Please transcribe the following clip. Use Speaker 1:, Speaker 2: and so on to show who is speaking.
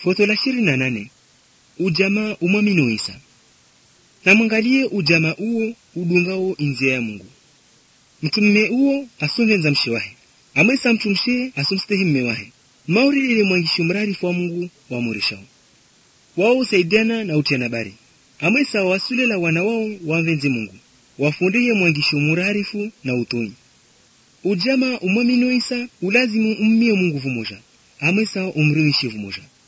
Speaker 1: Foto la ishirini na nane ujamaa umwamini Isa. Na mwangalie ujamaa uwo udungao inzia ya Mungu. Mtume uwo asongenza mshe wahe amwesa mtu mshe asomstehi mme wahe mauri ile mwangishi mrarifu wa Mungu wamurishao wao usaidiana na utiana bari amwesa wasulela wana wao wamvenze Mungu wafundiye mwangishi murarifu na utoi ujama umwamini Isa ulazimu ummie Mungu vumoja amwesa umriwishi vumoja